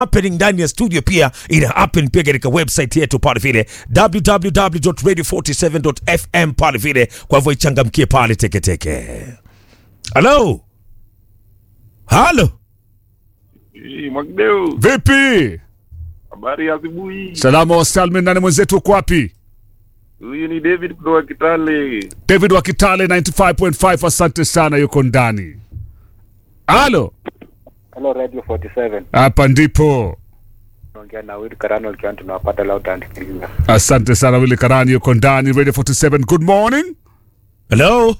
happening ndani ya studio pia ina happen pia katika website yetu pale vile www.radio47.fm pale vile. Kwa hivyo ichangamkie pale teketeke. Halo, halo, Eh, Mwakideu, Vipi? habari ya asubuhi. Salama wa salmin, nani mwenzetu uko wapi? Huyu ni David kutoka Kitale. David wa Kitale 95.5, asante sana, yuko ndani. Halo, Hello Radio 47. hapa ndipo. Naongea na Will Karano ikiwa tunawapata loud and clear. Asante sana Willy Karani, yuko ndani Radio 47. Good morning. halo,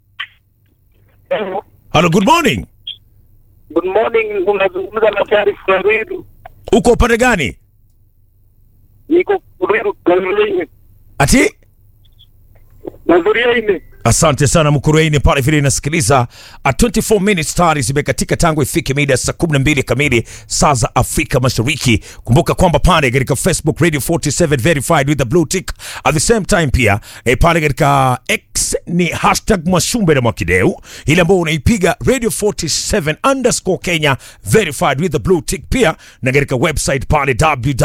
halo, good morning. Good morning, unazungumza na Sharif Kariru. Uko upande gani? Niko Kariru Kariru. Ati Nazuria ine. Asante sana Mkurueni pale vile inasikiliza. A 24 minutes tayari zimekatika tangu ifike mida saa 12 kamili saa za Afrika Mashariki. Kumbuka kwamba pale katika Facebook Radio 47 verified with the blue tick. At the same time pia e, pale katika X ni hashtag Mwashumbe na Mwakideu, ile ambayo unaipiga Radio 47 underscore Kenya verified with the blue tick pia, na katika website pale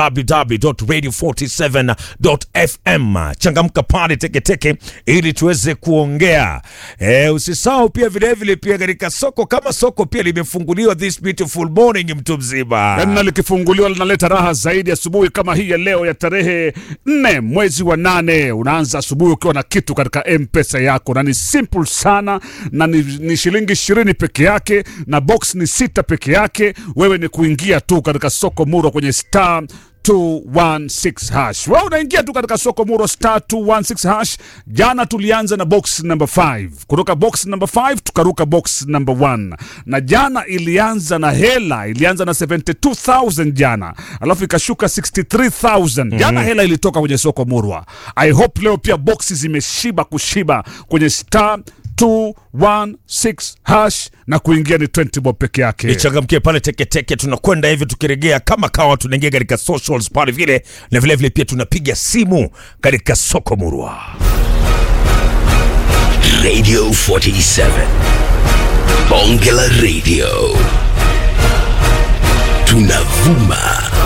www.radio47.fm. Changamka pale teketeke ili tuweze kuongea. E, usisahau pia vilevile pia katika soko kama soko pia limefunguliwa this beautiful morning, mtu mzima. Yaani na likifunguliwa linaleta raha zaidi asubuhi kama hii ya leo ya tarehe nne mwezi wa nane. Unaanza asubuhi ukiwa na kitu katika mpesa yako, na ni simple sana, na ni, ni shilingi ishirini peke yake, na box ni sita peke yake. Wewe ni kuingia tu katika soko muro kwenye star 216 hash. Wewe unaingia tu katika soko muro star 216 hash. Jana tulianza na box number 5. Kutoka box number 5 tukaruka box number 1. Na jana ilianza na hela, ilianza na 72000 jana. Alafu ikashuka 63000. Jana hela ilitoka kwenye soko murwa. I hope leo pia boxi zimeshiba kushiba kwenye star 216 hash na kuingia ni 20 bob peke yake. ichangamkie pale teketeke. Tunakwenda hivi tukiregea kama kawa, tunaingia katika socials pale vile, na vilevile vile pia tunapiga simu katika soko murwa. Radio 47. Bongela Radio. Tunavuma